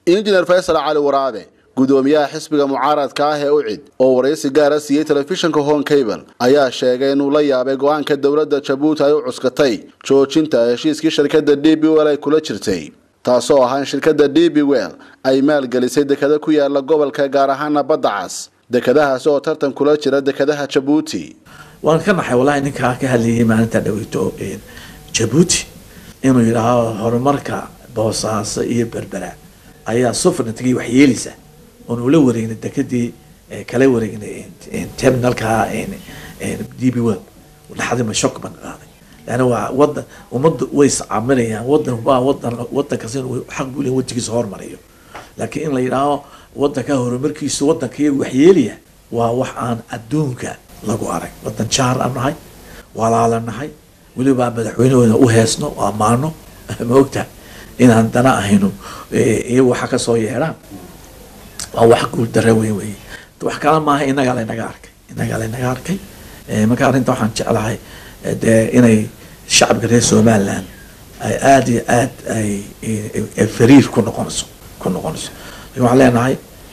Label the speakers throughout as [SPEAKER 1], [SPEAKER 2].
[SPEAKER 1] injineer faysal cali waraabe gudoomiyaha xisbiga mucaaradka ah ee ucid oo waraysi gaara siiyey telefishinka hon cable ayaa sheegay inuu la yaabay go-aanka dowladda jabuuti ay u cuskatay joojinta heshiiskii shirkadda d b wel ay kula jirtay taasoo ahaa in shirkadda d b wel ay maalgelisay dekada ku yaala gobolka gaar ahaana badda cas dekadahaasi oo tartan kula jira dekadaha jabuuti
[SPEAKER 2] waan ka naxay wallahi ninkaa ka hadlayay maalinta dhaweyto jabuuti inuu yidhaaho horumarka boosaaso iyo berbera ayaa sufrintagii wax yeelaysa oon ula wareegnay dekadii kala wareegnay terminalka d b well dhaxdima shock ban qaaday leanna waa wadan ummadda way iscaaminayaan wadan waa wadan wadan kasta inuu xaq buu leeyahay wadankiisa hormariyo laakiin in la yidhaaho wadanka horumarkiisa wadanka iyagu wax yeelaya waa wax aan adduunka lagu arag wadan jaar aan nahay walaala nahay weliba madaxweynahooda u heesno oo ammaano ma ogtaha inaan dana ahayno iyagu waxa kasoo yeedhaan waa wax guul dare weyn wey wax kala maaha inagaa laynaga arkay inagaa laynaga arkay marka arrinta waxaan jeclahay dee inay shacabka reer somaliland ay aada iyo aad ay fariir ku noqonayso ku noqonayso waxaan leenahay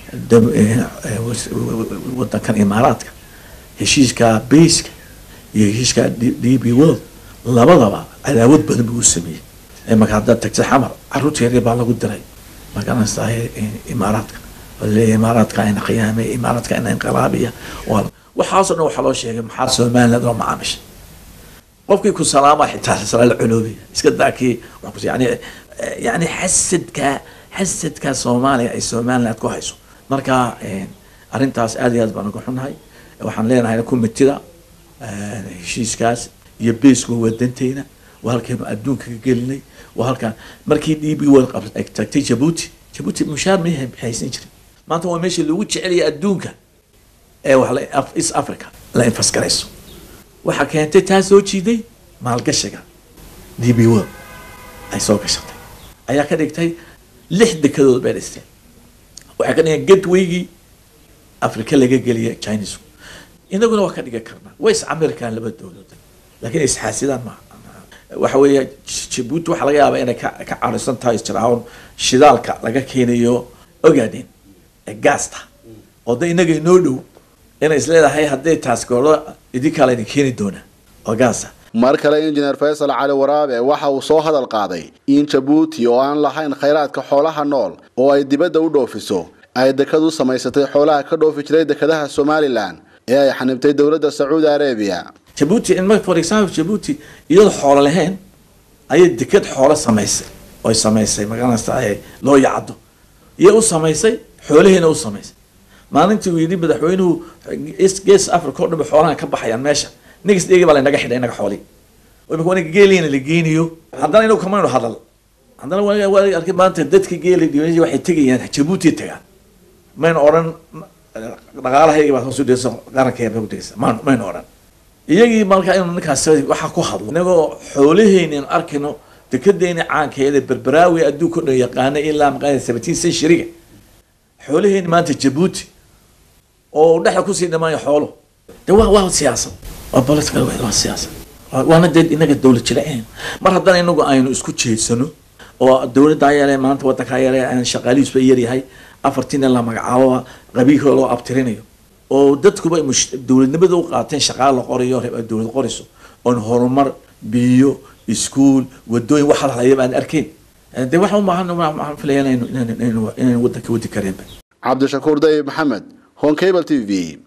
[SPEAKER 2] wadankan imaaraadka heshiiska bayska iyo heshiiska d b world labadaba cadaawad badan buu u sameeyey marka haddaad tagtay xamar caruurta yaryar baa lagu diray magaranaysaa imaaraadka leeyahay imaaraadka ina qiyaamay imaaraadka ina inqilaabiya waxaasoo dhan waxaa loo sheegay maxaa somaliland loo macaamishay qofkii ku salaama xitaa sala la cunoobaya iska daakii yani yani xasadka xasadka soomaaliya ay somaliland ku hayso marka arrintaas aad iyo aad baan uga xunahay waxaan leenahay kumitida heshiiskaas iyo beesku wadanteyna waa halkaynu adduunka ka gelinay waa halkaan markii d b world tagtay jabuuti jabuuti mushaar ma haysan jirin maanta waa meesha lagu jecelaya adduunka ee wax east africa la infasgarayso waxaa keentay taa soo jiiday maalgashiga d b world ay soo gashatay ayaa ka dhigtay lix dekadood bay dhisteen waxay ka dhigeen gatwaygii africa laga geliya chinesku inaguna waa ka dhigan karnaa way iscamiri karaan laba dowladood lakiin isxaasidaan ma waxa weeye jabuuti waxaa laga yaabaa inay ka ka carisan tahay jiraahon shidaalka laga keenayo ogaadeen gaasta oo da inaga inoo dhow inay isleedahay hadday taas goolo idinkaa laydin keeni doonaa oo gaasa
[SPEAKER 1] mar kale injineer faysal cali waraabe waxa uu soo hadal qaaday in jabuuti oo aan lahayn khayraadka xoolaha nool oo ay dibadda u dhoofiso ay dekadu samaysatay xoolaha ka dhoofi jiray dekadaha somalilan ee ay xanibtay dowladda sacuudi arabiya
[SPEAKER 2] jabuuti in for example jabuuti iyadoo xoolo lahayn ayay deked xoolo samaysay oy samaysay magaranaysa loo yacdo iyo u samaysay xoolaheena u samaysay maalintii uu yidhi madaxweynuhu gees africa o dhan ba xoolahan ka baxayaan meesha nigas dhegi baa laynaga xidhay inaga xooli imika waniga geeliyana la geenayo haddana inagu kamaynu hadal haddana waa arkay maanta dadka geela dhibanaya waxay tegayaan jabuuti tagaan maynu odhan dhaqaalahaygi baad hoos u dhigaysa qarankeena bay u dhigaysa maan maynu odhan iyagii markaa inu ninkaas waxaa ku hadlo inagoo xoolaheyni anu arkayno dekedeeni caankeeda berberaawi adduunka o dhan yaqaana ilaa maqaana seventeen centuryga xoolaheyni maanta jabuuti oo dhexda kusii dhamaaya xoolo de waa waa siyaasad waa political way waa siyaasad waana dee inaga dowlad jiraceen mar haddana inagu aynu isku jeedsano oo dowladdaa yeele maanta wadankaa yeele aan shaqaalihiisba yaryahay afartiina la magacaabo qabiilka loo abtirinayo oo dadkuba dowladnimada u qaateen shaqaala la qorayo dowlad qorayso oon horumar biyo iskuol wadooyin waxa lahaya baan arkeyn de waxa umaahan waxaan filaya inaynu wadanka wadi kareenba
[SPEAKER 1] cabdishakuur dayib maxamed hon cable t v